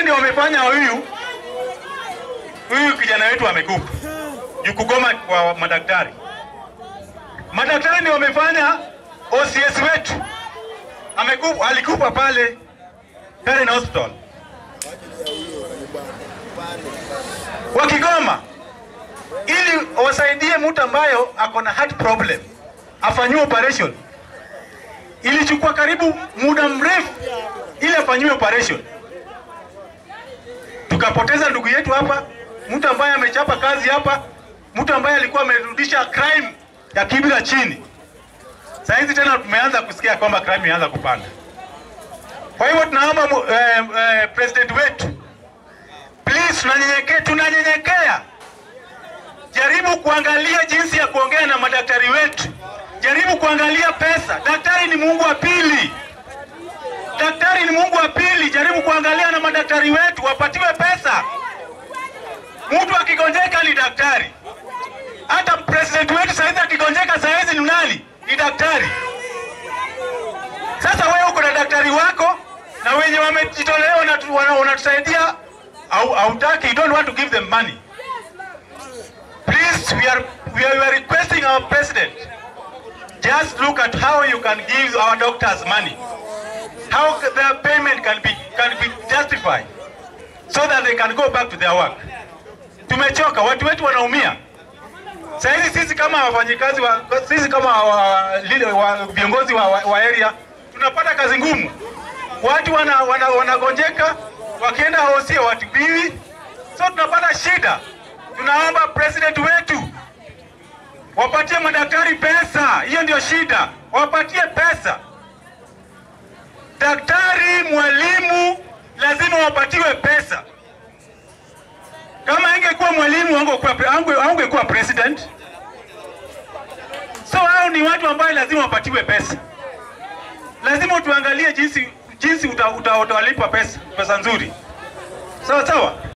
ndio wamefanya huyu huyu kijana wetu amekufa juu kugoma kwa madaktari. Madaktari ndio wamefanya OCS wetu amekufa, alikufa pale Karen Hospital wakigoma ili wasaidie mtu ambayo ako na heart problem afanyiwe operation. Ilichukua karibu muda mrefu ili afanyiwe operation. Tukapoteza ndugu yetu hapa, mtu ambaye amechapa kazi hapa, mtu ambaye alikuwa amerudisha crime ya Kibra chini. Saa hizi tena tumeanza kusikia kwamba crime imeanza kupanda. Kwa hivyo tunaomba mu- eh, eh, president wetu please, tunanyenyekea, tunanyenyekea, jaribu kuangalia jinsi ya kuongea na madaktari wetu, jaribu kuangalia pesa. Daktari ni Mungu wa pili, daktari ni Mungu wa pili. Jaribu kuangalia na madaktari wetu wapatiwe pesa. Mtu akigonjeka ni daktari. Hata president wetu saizi akigonjeka saizi ni nani? Ni daktari. Sasa wewe uko na daktari wako na wenye wamejitolea wanatu- wana- wanatusaidia, au hautaki, you don't want to give them money. Please, we are, we are, we are requesting our president, just look at how you can give our doctors money, how their payment can be, can be justified, so that they can go back to their work. Tumechoka, watu wetu wanaumia. Sasa hizi sisi kama wafanyikazi wa, sisi kama wa, lile wa, viongozi wa, wa, wa area tunapata kazi ngumu. Watu wana, wana, wanagonjeka wakienda hosi watibiwi, so tunapata shida. Tunaomba president wetu wapatie madaktari pesa, hiyo ndio shida, wapatie pesa. Daktari, mwalimu lazima wapatiwe pesa. Kama ingekuwa mwalimu angekuwa ange- angekuwa president. So hao ni watu ambao lazima wapatiwe pesa. Lazima tuangalie jinsi jinsi utawalipa uta, utawalipa pesa pesa nzuri, sawa sawa.